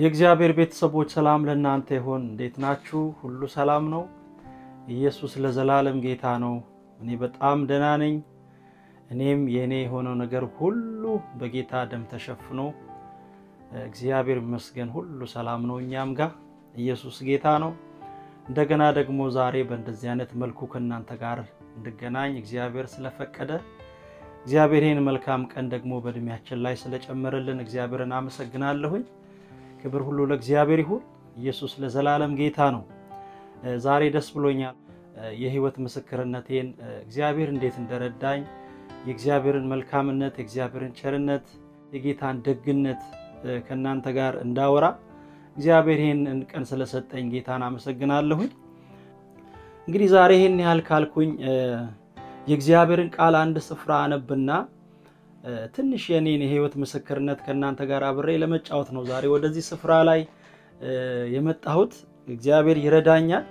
የእግዚአብሔር ቤተሰቦች ሰላም ለእናንተ ይሆን። እንዴት ናችሁ? ሁሉ ሰላም ነው? ኢየሱስ ለዘላለም ጌታ ነው። እኔ በጣም ደህና ነኝ። እኔም የእኔ የሆነው ነገር ሁሉ በጌታ ደም ተሸፍኖ እግዚአብሔር ይመስገን ሁሉ ሰላም ነው እኛም ጋር። ኢየሱስ ጌታ ነው። እንደገና ደግሞ ዛሬ በእንደዚህ አይነት መልኩ ከእናንተ ጋር እንድገናኝ እግዚአብሔር ስለፈቀደ እግዚአብሔር ይህን መልካም ቀን ደግሞ በእድሜያችን ላይ ስለጨመረልን እግዚአብሔርን አመሰግናለሁኝ። ክብር ሁሉ ለእግዚአብሔር ይሁን። ኢየሱስ ለዘላለም ጌታ ነው። ዛሬ ደስ ብሎኛል። የህይወት ምስክርነቴን እግዚአብሔር እንዴት እንደረዳኝ የእግዚአብሔርን መልካምነት፣ የእግዚአብሔርን ቸርነት፣ የጌታን ደግነት ከእናንተ ጋር እንዳወራ እግዚአብሔር ይህን ቀን ስለሰጠኝ ጌታን አመሰግናለሁኝ። እንግዲህ ዛሬ ይህን ያህል ካልኩኝ የእግዚአብሔርን ቃል አንድ ስፍራ አነብና ትንሽ የኔን የህይወት ምስክርነት ከእናንተ ጋር አብሬ ለመጫወት ነው ዛሬ ወደዚህ ስፍራ ላይ የመጣሁት። እግዚአብሔር ይረዳኛል።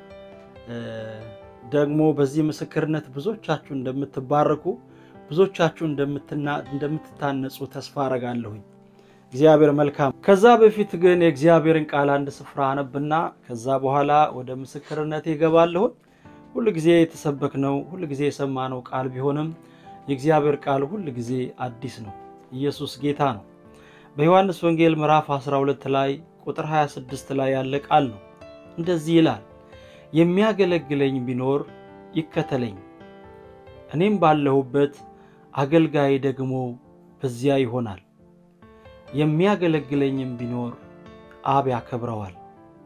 ደግሞ በዚህ ምስክርነት ብዙዎቻችሁ እንደምትባረኩ፣ ብዙዎቻችሁ እንደምትታነጹ ተስፋ አረጋለሁኝ። እግዚአብሔር መልካም። ከዛ በፊት ግን የእግዚአብሔርን ቃል አንድ ስፍራ አነብና ከዛ በኋላ ወደ ምስክርነት ይገባለሁኝ። ሁል ጊዜ የተሰበክነው ሁል ጊዜ የሰማነው ቃል ቢሆንም የእግዚአብሔር ቃል ሁል ጊዜ አዲስ ነው። ኢየሱስ ጌታ ነው። በዮሐንስ ወንጌል ምዕራፍ 12 ላይ ቁጥር 26 ላይ ያለ ቃል ነው። እንደዚህ ይላል፣ የሚያገለግለኝ ቢኖር ይከተለኝ፣ እኔም ባለሁበት አገልጋይ ደግሞ በዚያ ይሆናል። የሚያገለግለኝም ቢኖር አብ ያከብረዋል።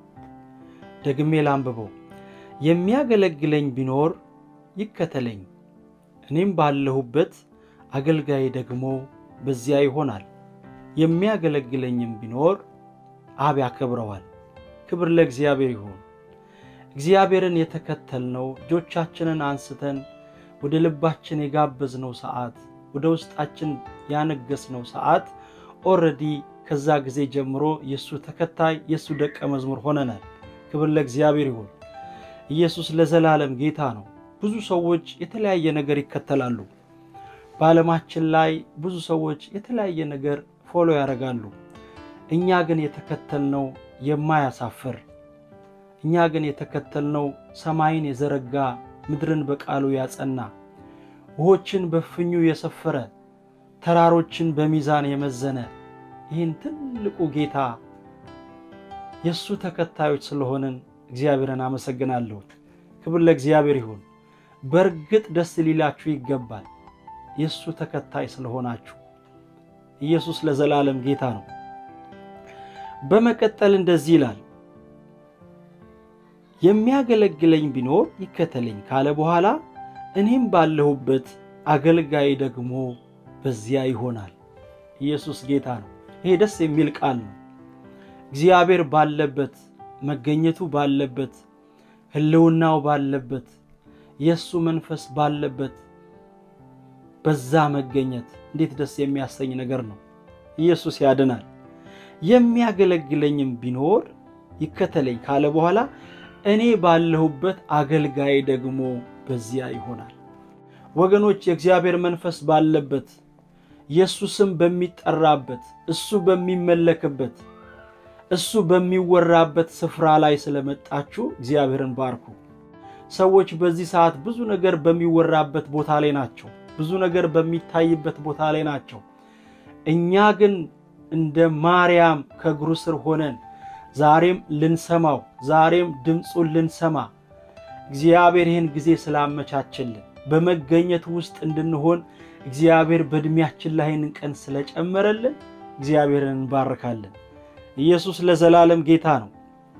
ደግሜ ላንብበው የሚያገለግለኝ ቢኖር ይከተለኝ፣ እኔም ባለሁበት አገልጋይ ደግሞ በዚያ ይሆናል። የሚያገለግለኝም ቢኖር አብ ያከብረዋል። ክብር ለእግዚአብሔር ይሁን። እግዚአብሔርን የተከተልነው እጆቻችንን አንስተን ወደ ልባችን የጋበዝነው ሰዓት፣ ወደ ውስጣችን ያነገስነው ሰዓት ኦልሬዲ ከዛ ጊዜ ጀምሮ የእሱ ተከታይ የእሱ ደቀ መዝሙር ሆነናል። ክብር ለእግዚአብሔር ይሁን። ኢየሱስ ለዘላለም ጌታ ነው። ብዙ ሰዎች የተለያየ ነገር ይከተላሉ። በዓለማችን ላይ ብዙ ሰዎች የተለያየ ነገር ፎሎ ያደርጋሉ። እኛ ግን የተከተልነው የማያሳፍር እኛ ግን የተከተልነው ሰማይን የዘረጋ ምድርን በቃሉ ያጸና ውሆችን በፍኙ የሰፈረ ተራሮችን በሚዛን የመዘነ ይህን ትልቁ ጌታ የእሱ ተከታዮች ስለሆንን እግዚአብሔርን አመሰግናለሁ። ክብር ለእግዚአብሔር ይሁን። በእርግጥ ደስ ሊላችሁ ይገባል፣ የእሱ ተከታይ ስለሆናችሁ። ኢየሱስ ለዘላለም ጌታ ነው። በመቀጠል እንደዚህ ይላል፣ የሚያገለግለኝ ቢኖር ይከተለኝ ካለ በኋላ እኔም ባለሁበት አገልጋይ ደግሞ በዚያ ይሆናል። ኢየሱስ ጌታ ነው። ይሄ ደስ የሚል ቃል ነው። እግዚአብሔር ባለበት መገኘቱ ባለበት ሕልውናው ባለበት የእሱ መንፈስ ባለበት በዛ መገኘት እንዴት ደስ የሚያሰኝ ነገር ነው። ኢየሱስ ያድናል። የሚያገለግለኝም ቢኖር ይከተለኝ ካለ በኋላ እኔ ባለሁበት አገልጋይ ደግሞ በዚያ ይሆናል። ወገኖች የእግዚአብሔር መንፈስ ባለበት የእሱ ስም በሚጠራበት እሱ በሚመለክበት እሱ በሚወራበት ስፍራ ላይ ስለመጣችሁ እግዚአብሔርን ባርኩ። ሰዎች በዚህ ሰዓት ብዙ ነገር በሚወራበት ቦታ ላይ ናቸው። ብዙ ነገር በሚታይበት ቦታ ላይ ናቸው። እኛ ግን እንደ ማርያም ከእግሩ ስር ሆነን ዛሬም ልንሰማው ዛሬም ድምፁን ልንሰማ እግዚአብሔር ይህን ጊዜ ስላመቻችልን በመገኘት ውስጥ እንድንሆን እግዚአብሔር በዕድሜያችን ላይ ይህንን ቀን ስለጨመረልን እግዚአብሔርን እንባርካለን። ኢየሱስ ለዘላለም ጌታ ነው።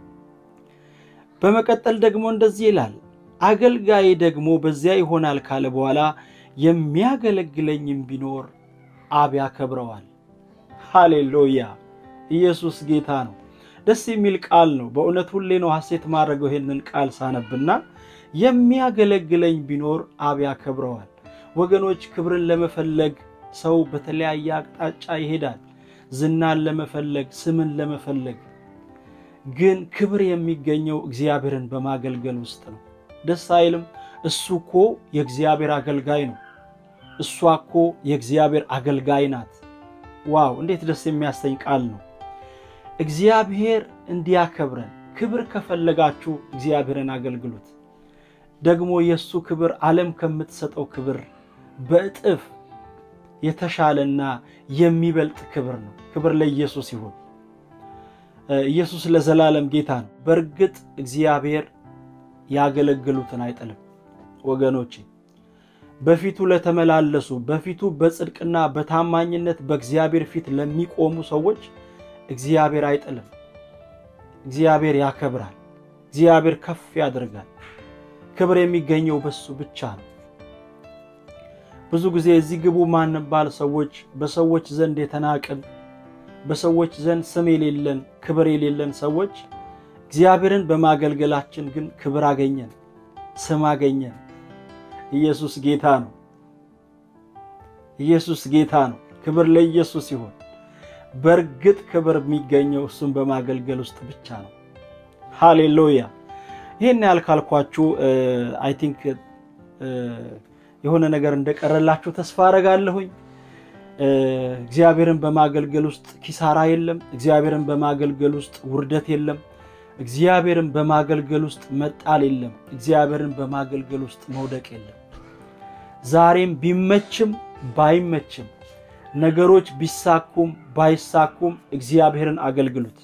በመቀጠል ደግሞ እንደዚህ ይላል፣ አገልጋይ ደግሞ በዚያ ይሆናል ካለ በኋላ የሚያገለግለኝም ቢኖር አብ ያከብረዋል። ሃሌሉያ! ኢየሱስ ጌታ ነው። ደስ የሚል ቃል ነው። በእውነት ሁሌ ነው ሐሴት ማድረገው ይሄንን ቃል ሳነብና የሚያገለግለኝ ቢኖር አብ ያከብረዋል። ወገኖች ክብርን ለመፈለግ ሰው በተለያየ አቅጣጫ ይሄዳል። ዝናን ለመፈለግ ስምን ለመፈለግ ግን ክብር የሚገኘው እግዚአብሔርን በማገልገል ውስጥ ነው። ደስ አይልም? እሱ እኮ የእግዚአብሔር አገልጋይ ነው። እሷ እኮ የእግዚአብሔር አገልጋይ ናት። ዋው! እንዴት ደስ የሚያሰኝ ቃል ነው። እግዚአብሔር እንዲያከብረን ክብር ከፈለጋችሁ እግዚአብሔርን አገልግሉት። ደግሞ የእሱ ክብር ዓለም ከምትሰጠው ክብር በእጥፍ የተሻለና የሚበልጥ ክብር ነው። ክብር ለኢየሱስ ይሁን። ኢየሱስ ለዘላለም ጌታ ነው። በእርግጥ እግዚአብሔር ያገለግሉትን አይጥልም። ወገኖቼ በፊቱ ለተመላለሱ በፊቱ በጽድቅና በታማኝነት በእግዚአብሔር ፊት ለሚቆሙ ሰዎች እግዚአብሔር አይጥልም። እግዚአብሔር ያከብራል። እግዚአብሔር ከፍ ያደርጋል። ክብር የሚገኘው በሱ ብቻ ነው። ብዙ ጊዜ እዚህ ግቡ ማንባል ሰዎች በሰዎች ዘንድ የተናቅን በሰዎች ዘንድ ስም የሌለን ክብር የሌለን ሰዎች እግዚአብሔርን በማገልገላችን ግን ክብር አገኘን፣ ስም አገኘን። ኢየሱስ ጌታ ነው። ኢየሱስ ጌታ ነው። ክብር ለኢየሱስ ይሁን። በእርግጥ ክብር የሚገኘው እሱን በማገልገል ውስጥ ብቻ ነው። ሃሌሉያ። ይህን ያህል ካልኳችሁ አይ ቲንክ የሆነ ነገር እንደቀረላችሁ ተስፋ አረጋለሁኝ። እግዚአብሔርን በማገልገል ውስጥ ኪሳራ የለም። እግዚአብሔርን በማገልገል ውስጥ ውርደት የለም። እግዚአብሔርን በማገልገል ውስጥ መጣል የለም። እግዚአብሔርን በማገልገል ውስጥ መውደቅ የለም። ዛሬም ቢመችም ባይመችም ነገሮች ቢሳኩም ባይሳኩም እግዚአብሔርን አገልግሉት።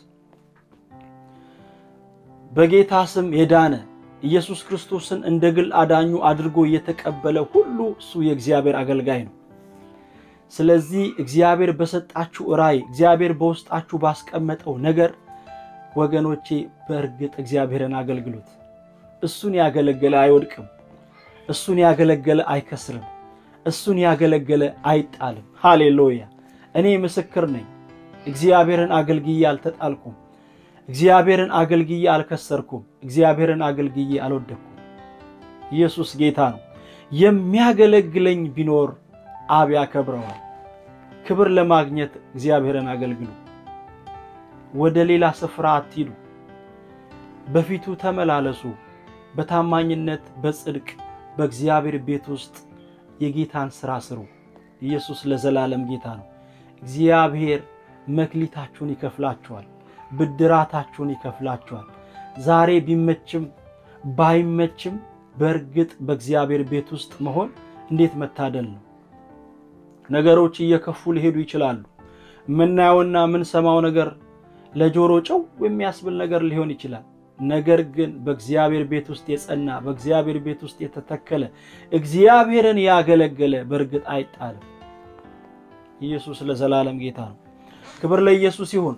በጌታ ስም የዳነ ኢየሱስ ክርስቶስን እንደ ግል አዳኙ አድርጎ የተቀበለ ሁሉ እሱ የእግዚአብሔር አገልጋይ ነው። ስለዚህ እግዚአብሔር በሰጣችሁ ራእይ፣ እግዚአብሔር በውስጣችሁ ባስቀመጠው ነገር ወገኖቼ በእርግጥ እግዚአብሔርን አገልግሉት። እሱን ያገለገለ አይወድቅም። እሱን ያገለገለ አይከስርም። እሱን ያገለገለ አይጣልም። ሃሌሉያ! እኔ ምስክር ነኝ። እግዚአብሔርን አገልግዬ አልተጣልኩም። እግዚአብሔርን አገልግዬ አልከሰርኩም። እግዚአብሔርን አገልግዬ አልወደቅኩም። ኢየሱስ ጌታ ነው። የሚያገለግለኝ ቢኖር አብ ያከብረዋል። ክብር ለማግኘት እግዚአብሔርን አገልግሉ። ወደ ሌላ ስፍራ አትሂዱ። በፊቱ ተመላለሱ። በታማኝነት በጽድቅ በእግዚአብሔር ቤት ውስጥ የጌታን ሥራ ስሩ። ኢየሱስ ለዘላለም ጌታ ነው። እግዚአብሔር መክሊታችሁን ይከፍላችኋል፣ ብድራታችሁን ይከፍላችኋል። ዛሬ ቢመችም ባይመችም በእርግጥ በእግዚአብሔር ቤት ውስጥ መሆን እንዴት መታደል ነው! ነገሮች እየከፉ ሊሄዱ ይችላሉ። የምናየውና የምንሰማው ነገር ለጆሮ ጨው የሚያስብል ነገር ሊሆን ይችላል። ነገር ግን በእግዚአብሔር ቤት ውስጥ የጸና በእግዚአብሔር ቤት ውስጥ የተተከለ እግዚአብሔርን ያገለገለ በእርግጥ አይጣልም። ኢየሱስ ለዘላለም ጌታ ነው። ክብር ለኢየሱስ ይሁን።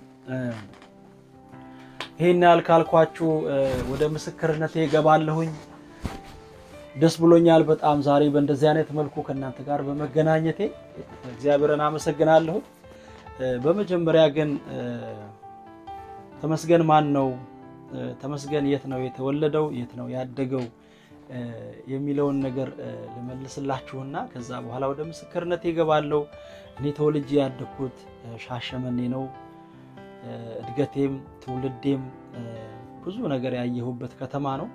ይሄን ያህል ካልኳችሁ ወደ ምስክርነቴ እገባለሁኝ። ደስ ብሎኛል በጣም ዛሬ በእንደዚህ አይነት መልኩ ከእናንተ ጋር በመገናኘቴ እግዚአብሔርን አመሰግናለሁ። በመጀመሪያ ግን ተመስገን ማን ነው? ተመስገን የት ነው የተወለደው? የት ነው ያደገው? የሚለውን ነገር ልመልስላችሁና ከዛ በኋላ ወደ ምስክርነቴ እገባለሁ። እኔ ተወልጄ ያደግኩት ሻሸመኔ ነው። እድገቴም ትውልዴም ብዙ ነገር ያየሁበት ከተማ ነው።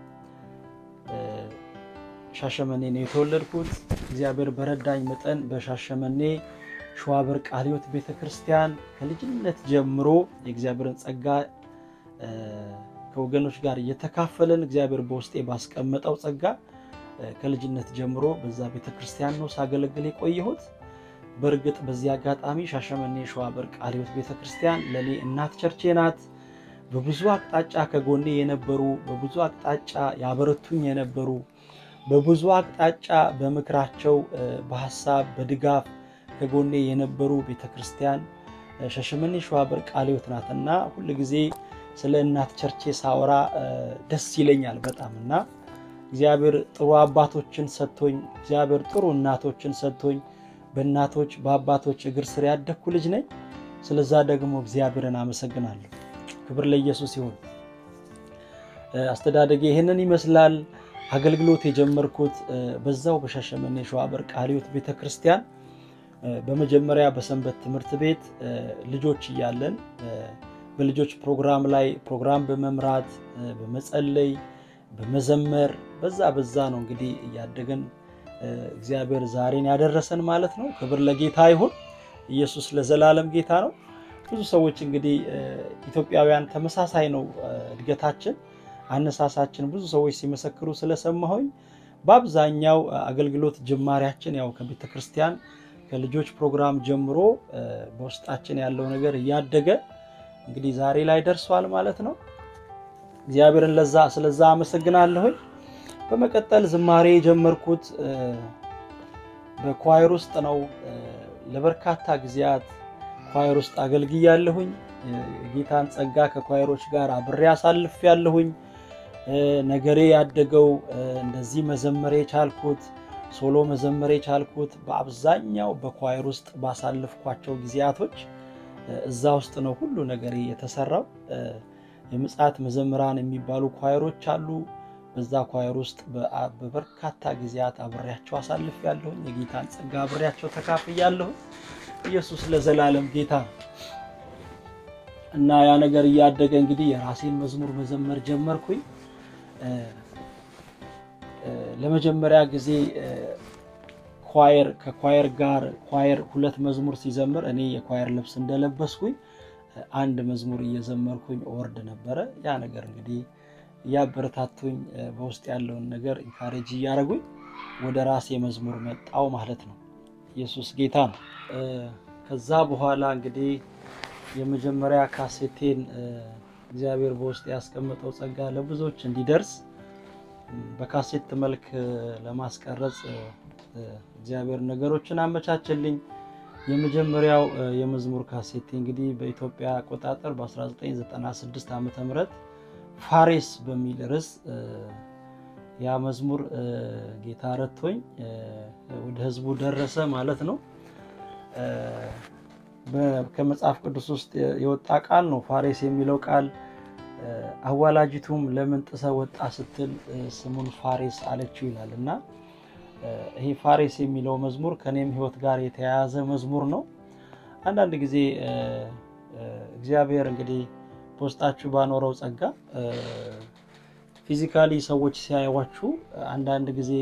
ሻሸመኔ ነው የተወለድኩት። እግዚአብሔር በረዳኝ መጠን በሻሸመኔ ሸዋበር ቃለ ሕይወት ቤተ ክርስቲያን ከልጅነት ጀምሮ የእግዚአብሔርን ጸጋ ከወገኖች ጋር እየተካፈለን እግዚአብሔር በውስጤ ባስቀመጠው ጸጋ ከልጅነት ጀምሮ በዛ ቤተ ክርስቲያን ነው ሳገለግል የቆየሁት። በእርግጥ በዚህ አጋጣሚ ሻሸመኔ ሸዋበር ቃለ ሕይወት ቤተ ክርስቲያን ለእኔ እናት ቸርቼ ናት። በብዙ አቅጣጫ ከጎኔ የነበሩ በብዙ አቅጣጫ ያበረቱኝ የነበሩ በብዙ አቅጣጫ በምክራቸው በሀሳብ በድጋፍ ከጎኔ የነበሩ ቤተ ክርስቲያን ሻሸመኔ ሸዋበር ቃለ ሕይወት ናት እና ሁል ጊዜ ስለ እናት ቸርቼ ሳወራ ደስ ይለኛል በጣም እና እግዚአብሔር ጥሩ አባቶችን ሰጥቶኝ እግዚአብሔር ጥሩ እናቶችን ሰጥቶኝ በእናቶች በአባቶች እግር ስር ያደግኩ ልጅ ነኝ። ስለዛ ደግሞ እግዚአብሔርን አመሰግናለሁ። ክብር ለኢየሱስ ይሁን። አስተዳደጌ ይህንን ይመስላል። አገልግሎት የጀመርኩት በዛው በሻሸመኔ ሸዋበር ቃለ ሕይወት ቤተ ክርስቲያን በመጀመሪያ በሰንበት ትምህርት ቤት ልጆች እያለን በልጆች ፕሮግራም ላይ ፕሮግራም በመምራት በመጸለይ በመዘመር በዛ በዛ ነው እንግዲህ እያደገን እግዚአብሔር ዛሬን ያደረሰን ማለት ነው። ክብር ለጌታ ይሁን። ኢየሱስ ለዘላለም ጌታ ነው። ብዙ ሰዎች እንግዲህ ኢትዮጵያውያን ተመሳሳይ ነው እድገታችን፣ አነሳሳችን ብዙ ሰዎች ሲመሰክሩ ስለሰማሁኝ በአብዛኛው አገልግሎት ጅማሬያችን ያው ከቤተ ክርስቲያን ከልጆች ፕሮግራም ጀምሮ በውስጣችን ያለው ነገር እያደገ እንግዲህ ዛሬ ላይ ደርሷል ማለት ነው። እግዚአብሔርን ለዛ ስለዛ አመሰግናለሁኝ። በመቀጠል ዝማሬ የጀመርኩት በኳየር ውስጥ ነው። ለበርካታ ጊዜያት ኳየር ውስጥ አገልግያለሁኝ። የጌታን ጸጋ ከኳየሮች ጋር አብሬ አሳልፍ ያለሁኝ። ነገሬ ያደገው እንደዚህ መዘመር የቻልኩት ሶሎ መዘመር የቻልኩት በአብዛኛው በኳየር ውስጥ ባሳልፍኳቸው ጊዜያቶች እዛ ውስጥ ነው ሁሉ ነገሬ የተሰራው። የምጽአት መዘምራን የሚባሉ ኳየሮች አሉ። በዛ ኳየር ውስጥ በበርካታ ጊዜያት አብሬያቸው አሳልፍ ያለሁኝ። የጌታን ጸጋ አብሬያቸው ተካፍያለሁኝ። ኢየሱስ ለዘላለም ጌታ ነው እና ያ ነገር እያደገ እንግዲህ የራሴን መዝሙር መዘመር ጀመርኩኝ። ለመጀመሪያ ጊዜ ኳየር ከኳየር ጋር ኳየር ሁለት መዝሙር ሲዘምር እኔ የኳየር ልብስ እንደለበስኩኝ አንድ መዝሙር እየዘመርኩኝ ወርድ ነበረ። ያ ነገር እንግዲህ እያበረታቱኝ በውስጥ ያለውን ነገር ኢንካሬጅ እያደረጉኝ ወደ ራሴ መዝሙር መጣው ማለት ነው። ኢየሱስ ጌታ ነው። ከዛ በኋላ እንግዲህ የመጀመሪያ ካሴቴን እግዚአብሔር በውስጥ ያስቀመጠው ጸጋ ለብዙዎች እንዲደርስ በካሴት መልክ ለማስቀረጽ እግዚአብሔር ነገሮችን አመቻችልኝ። የመጀመሪያው የመዝሙር ካሴቴ እንግዲህ በኢትዮጵያ አቆጣጠር በ1996 ዓ ም ፋሬስ በሚል ርዕስ ያ መዝሙር ጌታ ረድቶኝ ወደ ሕዝቡ ደረሰ ማለት ነው። ከመጽሐፍ ቅዱስ ውስጥ የወጣ ቃል ነው ፋሬስ የሚለው ቃል። አዋላጅቱም ለምን ጥሰ ወጣ ስትል ስሙን ፋሬስ አለችው ይላል እና ይሄ ፋሬስ የሚለው መዝሙር ከኔም ሕይወት ጋር የተያያዘ መዝሙር ነው። አንዳንድ ጊዜ እግዚአብሔር እንግዲህ በውስጣችሁ ባኖረው ጸጋ ፊዚካሊ ሰዎች ሲያዩዋችሁ አንዳንድ ጊዜ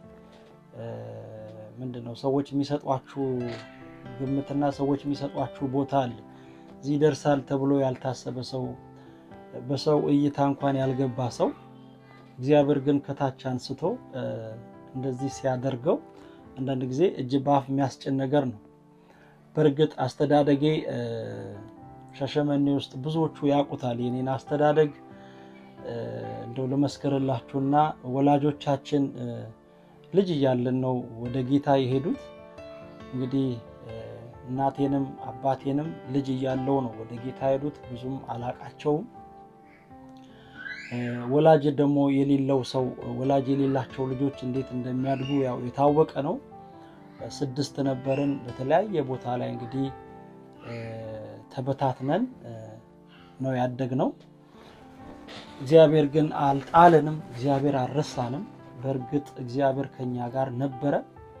ምንድን ነው ሰዎች የሚሰጧችሁ ግምትና ሰዎች የሚሰጧችሁ ቦታ አለ። እዚህ ይደርሳል ተብሎ ያልታሰበ ሰው፣ በሰው እይታ እንኳን ያልገባ ሰው እግዚአብሔር ግን ከታች አንስቶ እንደዚህ ሲያደርገው አንዳንድ ጊዜ እጅ በአፍ የሚያስጭን ነገር ነው። በእርግጥ አስተዳደጌ ሻሸመኔ ውስጥ ብዙዎቹ ያውቁታል የኔን አስተዳደግ። እንደው ልመስክርላችሁና ወላጆቻችን ልጅ እያለን ነው ወደ ጌታ የሄዱት። እንግዲህ እናቴንም አባቴንም ልጅ እያለው ነው ወደ ጌታ የሄዱት። ብዙም አላቃቸውም። ወላጅ ደግሞ የሌለው ሰው ወላጅ የሌላቸው ልጆች እንዴት እንደሚያድጉ ያው የታወቀ ነው። ስድስት ነበርን። በተለያየ ቦታ ላይ እንግዲህ ተበታትነን ነው ያደግነው። እግዚአብሔር ግን አልጣለንም። እግዚአብሔር አልረሳንም። በእርግጥ እግዚአብሔር ከኛ ጋር ነበረ።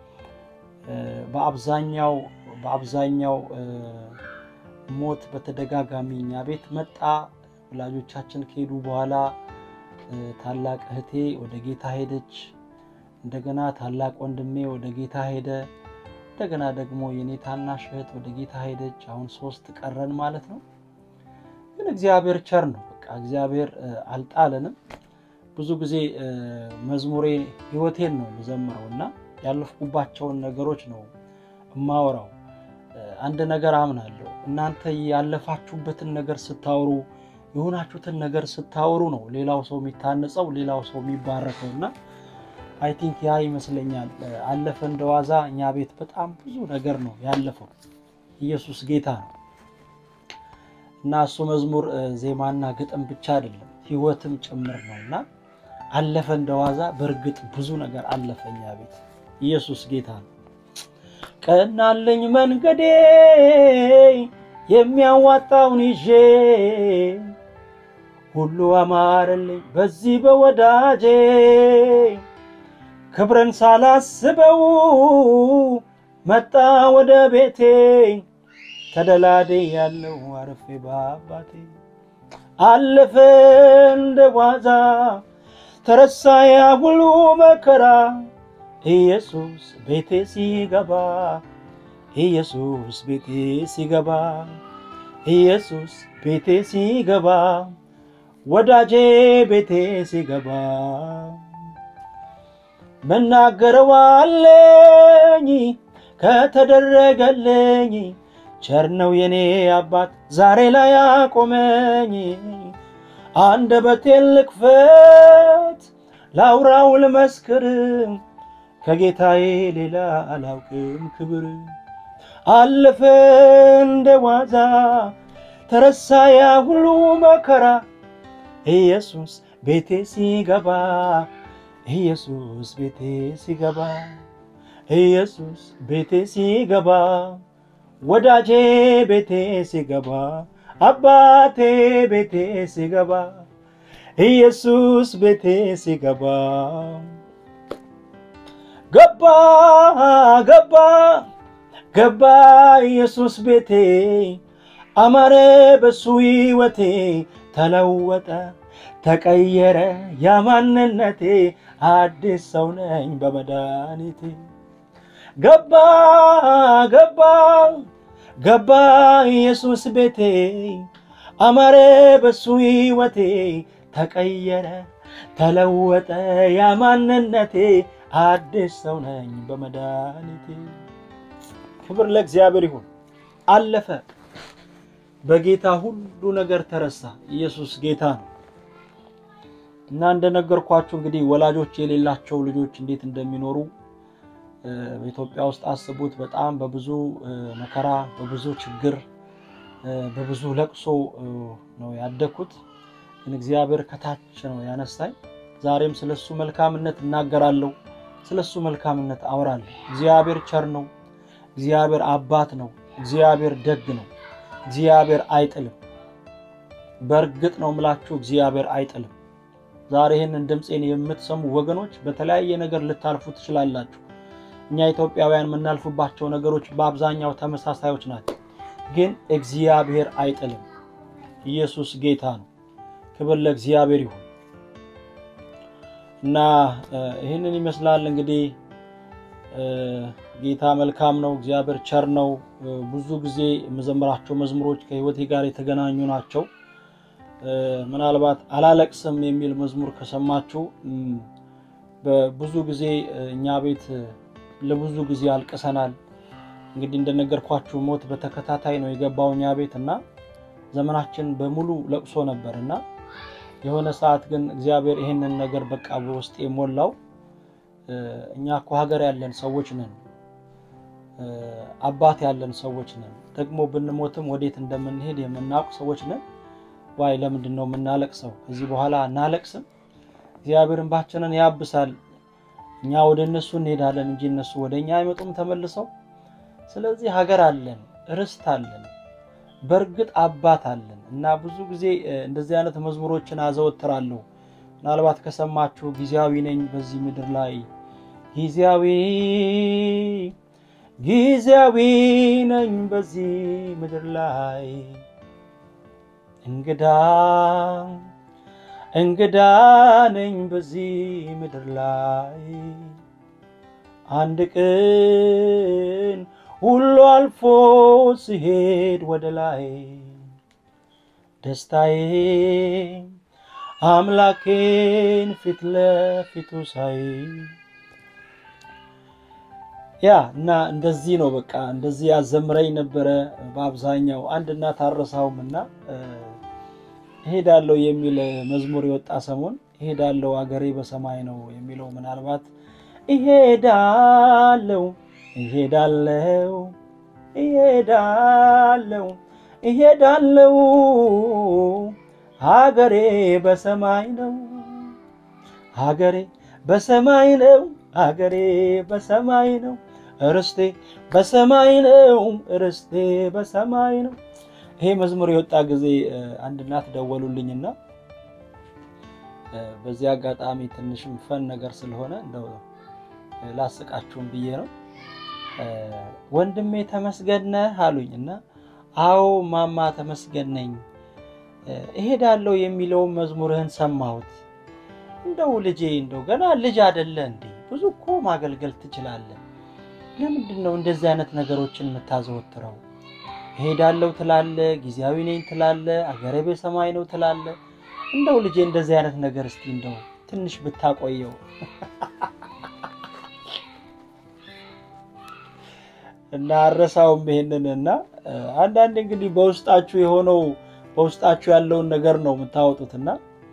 በአብዛኛው በአብዛኛው ሞት በተደጋጋሚ እኛ ቤት መጣ። ወላጆቻችን ከሄዱ በኋላ ታላቅ እህቴ ወደ ጌታ ሄደች። እንደገና ታላቅ ወንድሜ ወደ ጌታ ሄደ። እንደገና ደግሞ የኔ ታናሽ እህት ወደ ጌታ ሄደች። አሁን ሶስት ቀረን ማለት ነው። ግን እግዚአብሔር ቸር ነው። በቃ እግዚአብሔር አልጣለንም። ብዙ ጊዜ መዝሙሬ ሕይወቴን ነው የምዘምረው እና ያለፍኩባቸውን ነገሮች ነው እማወራው። አንድ ነገር አምናለሁ። እናንተ ያለፋችሁበትን ነገር ስታወሩ የሆናችሁትን ነገር ስታወሩ ነው ሌላው ሰው የሚታነጸው ሌላው ሰው የሚባረከው እና አይ ቲንክ ያ ይመስለኛል። አለፈ እንደዋዛ እኛ ቤት በጣም ብዙ ነገር ነው ያለፈው። ኢየሱስ ጌታ ነው እና እሱ መዝሙር ዜማና ግጥም ብቻ አይደለም ሕይወትም ጭምር ነው እና አለፈ እንደዋዛ በእርግጥ ብዙ ነገር አለፈ እኛ ቤት። ኢየሱስ ጌታ ነው። ቀናለኝ መንገዴ የሚያዋጣውን ይዤ ሁሉ አማረልኝ በዚህ በወዳጄ ክብረን ሳላስበው መጣ ወደ ቤቴ ተደላዴ ያለው አረፌ በአባቴ አለፈ እንደ ዋዛ ተረሳ ያ ሁሉ መከራ ኢየሱስ ቤቴ ሲገባ ኢየሱስ ቤቴ ሲገባ ኢየሱስ ቤቴ ሲገባ ወዳጄ ቤቴ ሲገባ መናገረዋለኝ ከተደረገልኝ ቸር ነው የኔ አባት ዛሬ ላይ አቆመኝ። አንደበቴን ልክፈት ላውራው ልመስክር ከጌታዬ ሌላ አላውቅም ክብር አለፈ እንደ ዋዛ ተረሳ ያ ሁሉ መከራ ኢየሱስ ቤቴ ሲገባ ኢየሱስ ቤቴ ሲገባ ኢየሱስ ቤቴ ሲገባ ወዳጄ ቤቴ ሲገባ አባቴ ቤቴ ሲገባ ኢየሱስ ቤቴ ሲገባ ገባ ገባ ገባ ኢየሱስ ቤቴ አማረ በሱ ሕይወቴ ተለወጠ ተቀየረ ያማንነቴ አዲስ ሰው ነኝ በመድኃኒቴ ገባ ገባ ገባ ኢየሱስ ቤቴ አማረ በሱ ሕይወቴ ተቀየረ ተለወጠ ያማንነቴ አዲስ ሰው ነኝ በመድኃኒቴ። ክብር ለእግዚአብሔር ይሁን። አለፈ በጌታ ሁሉ ነገር ተረሳ። ኢየሱስ ጌታ ነው እና እንደነገርኳችሁ እንግዲህ ወላጆች የሌላቸው ልጆች እንዴት እንደሚኖሩ በኢትዮጵያ ውስጥ አስቡት። በጣም በብዙ መከራ፣ በብዙ ችግር፣ በብዙ ለቅሶ ነው ያደግኩት። ግን እግዚአብሔር ከታች ነው ያነሳኝ። ዛሬም ስለሱ መልካምነት እናገራለሁ፣ ስለሱ መልካምነት አወራለሁ። እግዚአብሔር ቸር ነው። እግዚአብሔር አባት ነው። እግዚአብሔር ደግ ነው። እግዚአብሔር አይጥልም። በእርግጥ ነው ምላችሁ እግዚአብሔር አይጥልም። ዛሬ ይህንን ድምፄን የምትሰሙ ወገኖች በተለያየ ነገር ልታልፉ ትችላላችሁ። እኛ ኢትዮጵያውያን የምናልፉባቸው ነገሮች በአብዛኛው ተመሳሳዮች ናቸው። ግን እግዚአብሔር አይጥልም። ኢየሱስ ጌታ ነው። ክብር ለእግዚአብሔር ይሁን እና ይህንን ይመስላል እንግዲህ ጌታ መልካም ነው። እግዚአብሔር ቸር ነው። ብዙ ጊዜ የምዘምራቸው መዝሙሮች ከሕይወቴ ጋር የተገናኙ ናቸው። ምናልባት አላለቅስም የሚል መዝሙር ከሰማችሁ በብዙ ጊዜ እኛ ቤት ለብዙ ጊዜ አልቅሰናል። እንግዲህ እንደነገርኳችሁ ሞት በተከታታይ ነው የገባው እኛ ቤት እና ዘመናችን በሙሉ ለቅሶ ነበር እና የሆነ ሰዓት ግን እግዚአብሔር ይህንን ነገር በቃ በውስጤ ሞላው። እኛ እኮ ሀገር ያለን ሰዎች ነን፣ አባት ያለን ሰዎች ነን። ደግሞ ብንሞትም ወዴት እንደምንሄድ የምናውቅ ሰዎች ነን። ዋይ ለምንድን ነው የምናለቅሰው? ከዚህ በኋላ እናለቅስም? እግዚአብሔር እንባችንን ያብሳል። እኛ ወደ እነሱ እንሄዳለን እንጂ እነሱ ወደ እኛ አይመጡም ተመልሰው። ስለዚህ ሀገር አለን፣ ርስት አለን፣ በእርግጥ አባት አለን እና ብዙ ጊዜ እንደዚህ አይነት መዝሙሮችን አዘወትራለሁ። ምናልባት ከሰማችሁ ጊዜያዊ ነኝ በዚህ ምድር ላይ ጊዜያዊ ጊዜያዊ ነኝ በዚህ ምድር ላይ እንግዳ እንግዳ ነኝ በዚህ ምድር ላይ አንድ ቀን ሁሉ አልፎ ሲሄድ ወደ ላይ ደስታዬ አምላኬን ፊት ለፊቱ ሳይ ያ እና እንደዚህ ነው። በቃ እንደዚህ ያዘምረኝ ነበረ በአብዛኛው አንድ እናት አረሳውም እና እሄዳለሁ የሚል መዝሙር የወጣ ሰሞን እሄዳለሁ አገሬ በሰማይ ነው የሚለው ምናልባት እሄዳለሁ እሄዳለሁ እሄዳለሁ እሄዳለሁ ሀገሬ በሰማይ ነው ሀገሬ በሰማይ ነው ሀገሬ በሰማይ ነው ርስቴ በሰማይ ነው ርስቴ በሰማይ ነው። ይሄ መዝሙር የወጣ ጊዜ አንድ እናት ደወሉልኝና በዚህ አጋጣሚ ትንሽም ፈን ነገር ስለሆነ እንደው ላስቃችሁም ብዬ ነው። ወንድሜ ተመስገን ነህ አሉኝ እና አዎ ማማ ተመስገን ነኝ እሄዳለሁ የሚለውን መዝሙርህን ሰማሁት። እንደው ልጄ እንደው ገና ልጅ አይደለ እንዴ? ብዙ እኮ ማገልገል ትችላለህ። ለምንድን ነው እንደዚህ አይነት ነገሮችን የምታዘወትረው? እሄዳለሁ ትላለ፣ ጊዜያዊ ነኝ ትላለ፣ አገሬ በሰማይ ነው ትላለ። እንደው ልጄ እንደዚህ አይነት ነገር እስቲ እንደው ትንሽ ብታቆየው እና አረሳውም ይሄንን እና አንዳንድ እንግዲህ በውስጣችሁ የሆነው በውስጣችሁ ያለውን ነገር ነው የምታወጡት እና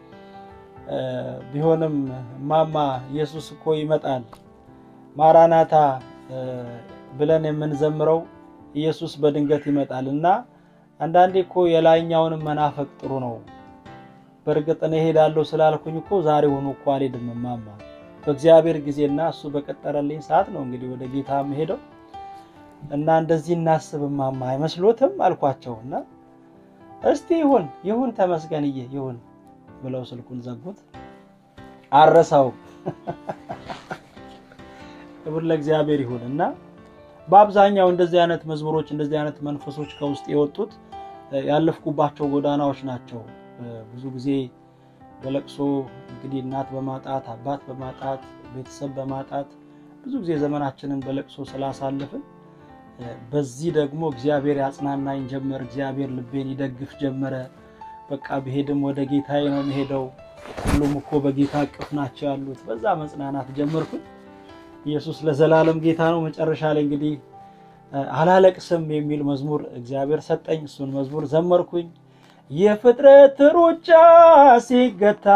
ቢሆንም እማማ ኢየሱስ እኮ ይመጣል ማራናታ ብለን የምንዘምረው ኢየሱስ በድንገት ይመጣል እና አንዳንዴ እኮ የላይኛውንም መናፈቅ ጥሩ ነው። በእርግጥ እኔ እሄዳለሁ ስላልኩኝ እኮ ዛሬ ሆኖ እኮ አልሄድም እማማ፣ በእግዚአብሔር ጊዜና እሱ በቀጠረልኝ ሰዓት ነው እንግዲህ ወደ ጌታ የምሄደው እና እንደዚህ እናስብ እማማ አይመስሎትም አልኳቸው እና እስቲ ይሁን ይሁን ተመስገንዬ ይሁን ብለው ስልኩን ዘጉት። አረሳው ክብር ለእግዚአብሔር ይሁን እና በአብዛኛው እንደዚህ አይነት መዝሙሮች እንደዚህ አይነት መንፈሶች ከውስጥ የወጡት ያለፍኩባቸው ጎዳናዎች ናቸው። ብዙ ጊዜ በለቅሶ እንግዲህ እናት በማጣት አባት በማጣት ቤተሰብ በማጣት ብዙ ጊዜ ዘመናችንን በለቅሶ ስላሳልፍን በዚህ ደግሞ እግዚአብሔር ያጽናናኝ ጀመር። እግዚአብሔር ልቤን ይደግፍ ጀመረ። በቃ ብሄድም ወደ ጌታዬ ነው የምሄደው፣ ሁሉም እኮ በጌታ እቅፍ ናቸው ያሉት። በዛ መጽናናት ጀመርኩኝ። ኢየሱስ ለዘላለም ጌታ ነው። መጨረሻ ላይ እንግዲህ አላለቅስም የሚል መዝሙር እግዚአብሔር ሰጠኝ። እሱን መዝሙር ዘመርኩኝ። የፍጥረት ሩጫ ሲገታ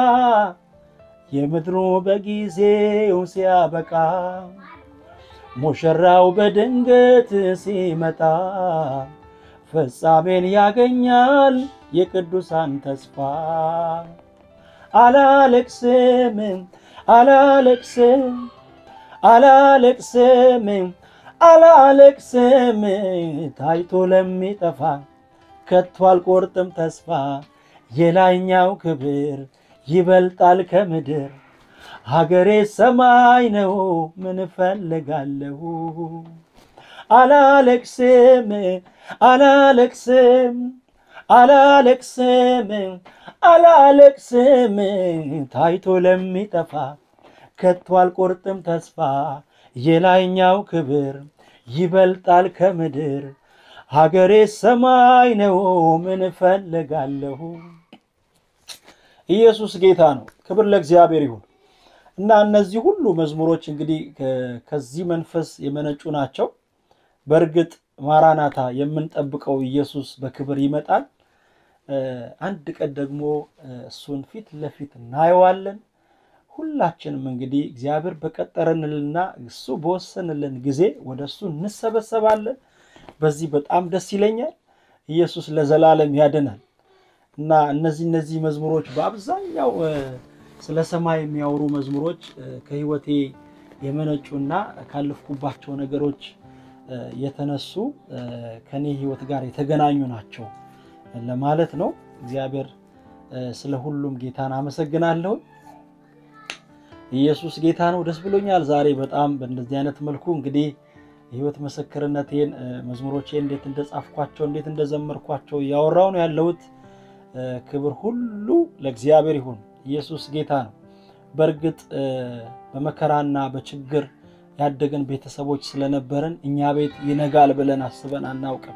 የምድሩ በጊዜው ሲያበቃ ሙሽራው በድንገት ሲመጣ ፍጻሜን ያገኛል የቅዱሳን ተስፋ። አላለቅስም አላለቅስም አላለቅስም አላለቅስም ታይቶ ለሚጠፋ ከቶ አልቆርጥም ተስፋ የላይኛው ክብር ይበልጣል ከምድር ሀገሬ ሰማይ ነው ምን እፈልጋለሁ አላለቅስም አላለቅስም አላለቅስም አላለቅስም ታይቶ ለሚጠፋ ከቶ አልቆርጥም ተስፋ የላይኛው ክብር ይበልጣል ከምድር ሀገሬ ሰማይ ነው ምን እፈልጋለሁ። ኢየሱስ ጌታ ነው። ክብር ለእግዚአብሔር ይሁን እና እነዚህ ሁሉ መዝሙሮች እንግዲህ ከዚህ መንፈስ የመነጩ ናቸው። በእርግጥ ማራናታ የምንጠብቀው ኢየሱስ በክብር ይመጣል። አንድ ቀን ደግሞ እሱን ፊት ለፊት እናየዋለን። ሁላችንም እንግዲህ እግዚአብሔር በቀጠረንልና እሱ በወሰንልን ጊዜ ወደ እሱ እንሰበሰባለን። በዚህ በጣም ደስ ይለኛል። ኢየሱስ ለዘላለም ያድናል እና እነዚህ እነዚህ መዝሙሮች በአብዛኛው ስለ ሰማይ የሚያወሩ መዝሙሮች ከሕይወቴ የመነጩና ካለፍኩባቸው ነገሮች የተነሱ ከኔ ሕይወት ጋር የተገናኙ ናቸው ለማለት ነው። እግዚአብሔር ስለ ሁሉም ጌታን አመሰግናለሁ። ኢየሱስ ጌታ ነው። ደስ ብሎኛል። ዛሬ በጣም በእንደዚህ አይነት መልኩ እንግዲህ የህይወት ምስክርነቴን መዝሙሮቼን እንዴት እንደጻፍኳቸው እንዴት እንደዘመርኳቸው እያወራው ነው ያለሁት። ክብር ሁሉ ለእግዚአብሔር ይሁን። ኢየሱስ ጌታ ነው። በእርግጥ በመከራና በችግር ያደገን ቤተሰቦች ስለነበርን እኛ ቤት ይነጋል ብለን አስበን አናውቅም።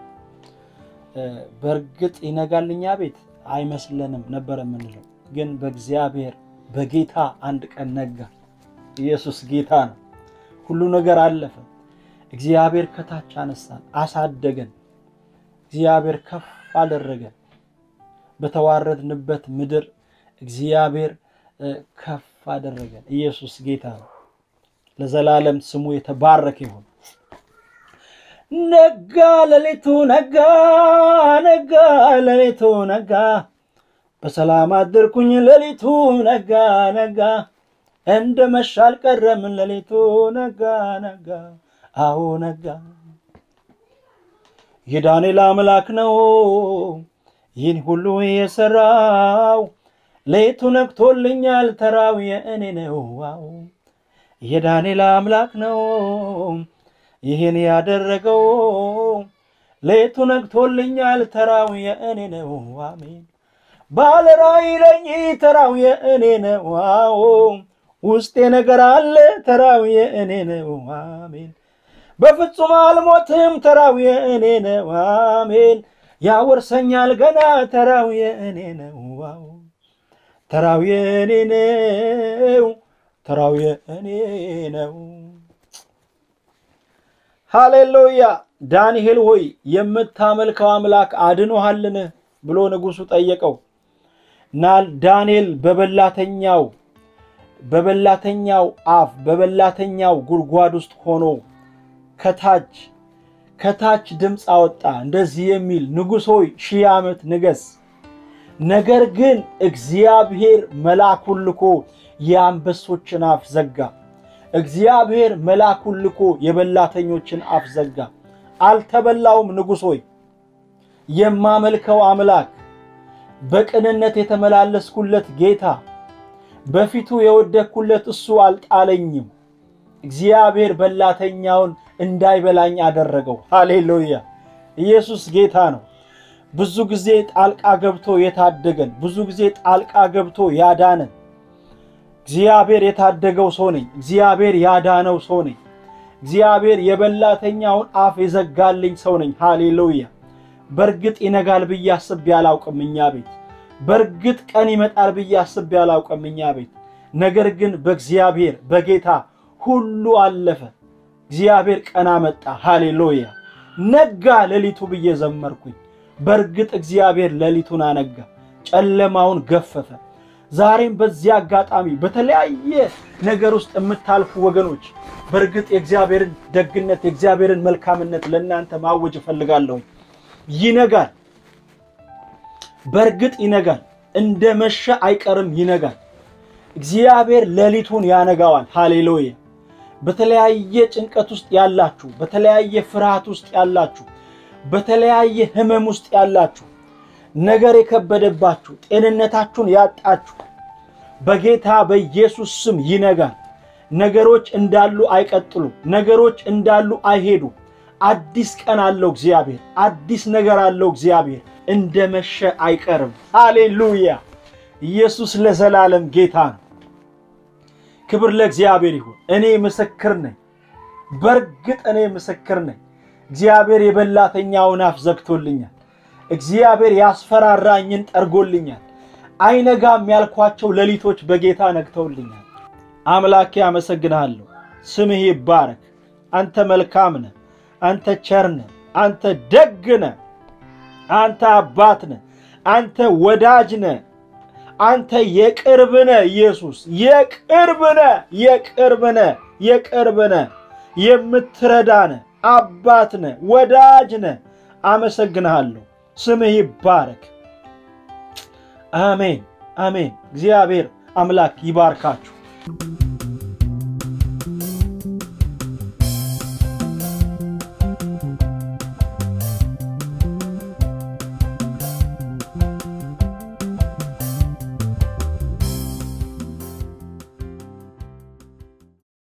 በእርግጥ ይነጋል እኛ ቤት አይመስለንም ነበር የምንለው፣ ግን በእግዚአብሔር በጌታ አንድ ቀን ነጋ። ኢየሱስ ጌታ ነው። ሁሉ ነገር አለፈ። እግዚአብሔር ከታች አነሳን፣ አሳደገን። እግዚአብሔር ከፍ አደረገን። በተዋረድንበት ምድር እግዚአብሔር ከፍ አደረገን። ኢየሱስ ጌታ ነው። ለዘላለም ስሙ የተባረከ ይሁን። ነጋ ሌሊቱ ነጋ፣ ነጋ ሌሊቱ ነጋ፣ በሰላም አደርኩኝ ሌሊቱ ነጋ፣ ነጋ፣ እንደ መሻ አልቀረም ሌሊቱ ነጋ፣ ነጋ፣ አዎ ነጋ። የዳንኤል አምላክ ነው ይህን ሁሉ የሰራው ሌቱ ነግቶልኛል ተራው የእኔ ነው። ዋው የዳንኤል አምላክ ነው ይህን ያደረገው ሌቱ ነግቶልኛል ተራው የእኔ ነው። አሜን ባለ ራእይ ነኝ ተራው የእኔ ነው። ዋው ውስጤ ነገር አለ ተራው የእኔ ነው። አሜን በፍጹም አልሞትም ተራው የእኔ ነው አሜን ያወርሰኛል ገና ተራው የእኔ ነው ዋው ተራው የእኔ ነው ተራው የእኔ ነው ሃሌሉያ ዳንኤል ሆይ የምታመልከው አምላክ አድኖሃልን ብሎ ንጉሡ ጠየቀው እና ዳንኤል በበላተኛው በበላተኛው አፍ በበላተኛው ጉድጓድ ውስጥ ሆኖ ከታች ከታች ድምፅ አወጣ እንደዚህ የሚል ንጉሥ ሆይ ሺህ ዓመት ንገስ ነገር ግን እግዚአብሔር መልአኩን ልኮ የአንበሶችን አፍ ዘጋ እግዚአብሔር መልአኩን ልኮ የበላተኞችን አፍ ዘጋ አልተበላውም ንጉሥ ሆይ የማመልከው አምላክ በቅንነት የተመላለስኩለት ጌታ በፊቱ የወደቅኩለት እሱ አልጣለኝም እግዚአብሔር በላተኛውን እንዳይበላኝ አደረገው ሃሌሉያ ኢየሱስ ጌታ ነው ብዙ ጊዜ ጣልቃ ገብቶ የታደገን ብዙ ጊዜ ጣልቃ ገብቶ ያዳነን እግዚአብሔር የታደገው ሰው ነኝ እግዚአብሔር ያዳነው ሰው ነኝ እግዚአብሔር የበላተኛውን አፍ የዘጋልኝ ሰው ነኝ ሃሌሉያ በእርግጥ ይነጋል ብዬ አስቤ አላውቅም እኛ ቤት በእርግጥ ቀን ይመጣል ብዬ አስቤ አላውቅም እኛ ቤት ነገር ግን በእግዚአብሔር በጌታ ሁሉ አለፈ እግዚአብሔር ቀን አመጣ ሃሌሉያ ነጋ ሌሊቱ ብዬ ዘመርኩኝ በእርግጥ እግዚአብሔር ሌሊቱን አነጋ ጨለማውን ገፈፈ ዛሬም በዚህ አጋጣሚ በተለያየ ነገር ውስጥ የምታልፉ ወገኖች በእርግጥ የእግዚአብሔርን ደግነት የእግዚአብሔርን መልካምነት ለእናንተ ማወጅ እፈልጋለሁኝ ይነጋል በእርግጥ ይነጋል እንደ መሸ አይቀርም ይነጋል እግዚአብሔር ሌሊቱን ያነጋዋል ሃሌሉያ በተለያየ ጭንቀት ውስጥ ያላችሁ በተለያየ ፍርሃት ውስጥ ያላችሁ በተለያየ ህመም ውስጥ ያላችሁ ነገር የከበደባችሁ ጤንነታችሁን ያጣችሁ በጌታ በኢየሱስ ስም ይነጋል ነገሮች እንዳሉ አይቀጥሉ ነገሮች እንዳሉ አይሄዱ አዲስ ቀን አለው እግዚአብሔር አዲስ ነገር አለው እግዚአብሔር እንደ መሸ አይቀርም ሃሌሉያ ኢየሱስ ለዘላለም ጌታ ነው ክብር ለእግዚአብሔር ይሁን እኔ ምስክር ነኝ በእርግጥ እኔ ምስክር ነኝ እግዚአብሔር የበላተኛውን አፍ ዘግቶልኛል እግዚአብሔር ያስፈራራኝን ጠርጎልኛል አይነጋም ያልኳቸው ሌሊቶች በጌታ ነግተውልኛል አምላኬ አመሰግንሃለሁ ስምህ ይባረክ አንተ መልካም ነህ አንተ ቸር ነህ አንተ ደግ ነህ አንተ አባት ነህ አንተ ወዳጅ ነህ አንተ የቅርብ ነህ ኢየሱስ የቅርብ ነህ የቅርብ ነህ የቅርብ ነህ የምትረዳ ነህ አባት ነህ ወዳጅ ነህ አመሰግንሃለሁ ስምህ ይባረክ አሜን አሜን እግዚአብሔር አምላክ ይባርካችሁ